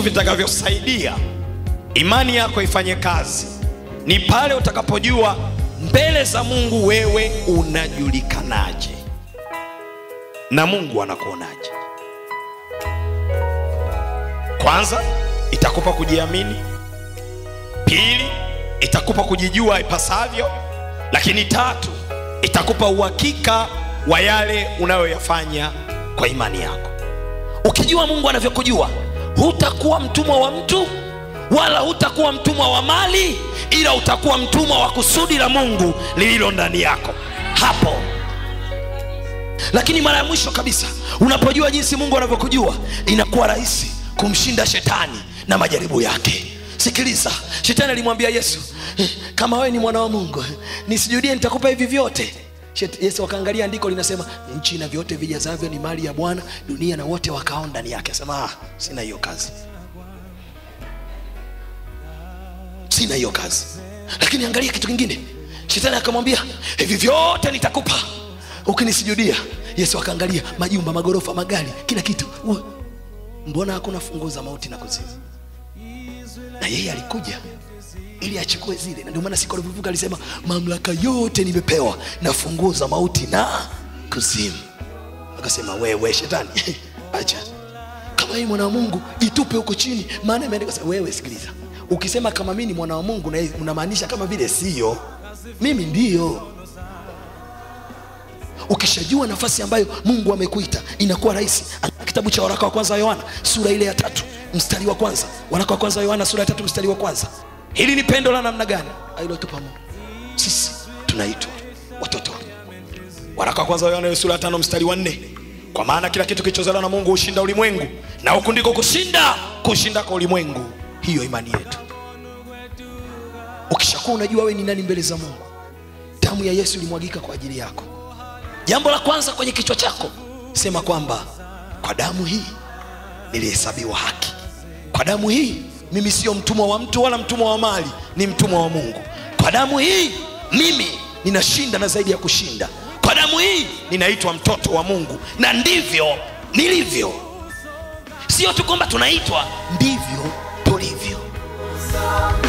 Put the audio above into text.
vitakavyosaidia imani yako ifanye kazi ni pale utakapojua mbele za mungu wewe unajulikanaje na mungu anakuonaje kwanza itakupa kujiamini pili itakupa kujijua ipasavyo lakini tatu itakupa uhakika wa yale unayoyafanya kwa imani yako ukijua mungu anavyokujua hutakuwa mtumwa wa mtu wala hutakuwa mtumwa wa mali ila utakuwa mtumwa wa kusudi la mungu lililo ndani yako hapo lakini mara ya mwisho kabisa unapojua jinsi mungu anavyokujua inakuwa rahisi kumshinda shetani na majaribu yake sikiliza shetani alimwambia yesu "Eh, kama wewe ni mwana wa mungu nisijudie nitakupa hivi vyote Shet- yesu akaangalia andiko linasema nchi na vyote vijazavyo ni mali ya bwana dunia na wote wakao ndani yake asema ah, sina hiyo kazi sina hiyo kazi lakini angalia kitu kingine shetani akamwambia hivi vyote nitakupa ukinisujudia yesu akaangalia majumba magorofa magari kila kitu Ua, mbona hakuna funguo za mauti na kuzimu na yeye alikuja ili achukue zile na ndio maana siku alipovuka alisema mamlaka yote nimepewa na funguo za mauti na kuzimu akasema wewe shetani acha kama hii mwana wa mungu jitupe huko chini maana imeandikwa sasa, wewe sikiliza ukisema kama mimi ni mwana wa mungu na unamaanisha kama vile sio mimi ndiyo ukishajua nafasi ambayo mungu amekuita inakuwa rahisi Angalia kitabu cha waraka wa kwanza wa yohana sura ile ya tatu mstari wa kwanza waraka wa kwanza wa yohana sura ya tatu mstari wa kwanza hili ni pendo la namna gani alilotupa mungu sisi tunaitwa watoto waraka wa kwanza wa yohana sura ya tano mstari wa nne kwa maana kila kitu kilichozaliwa na mungu hushinda ulimwengu na huku ndiko kushinda kushinda kwa ulimwengu hiyo imani yetu ukishakuwa unajua wewe ni nani mbele za mungu damu ya yesu ilimwagika kwa ajili yako jambo la kwanza kwenye kichwa chako sema kwamba kwa damu hii nilihesabiwa haki kwa damu hii mimi sio mtumwa wa mtu wala mtumwa wa mali ni mtumwa wa mungu kwa damu hii mimi ninashinda na zaidi ya kushinda kwa damu hii ninaitwa mtoto wa mungu na ndivyo nilivyo sio tu kwamba tunaitwa ndivyo tulivyo Song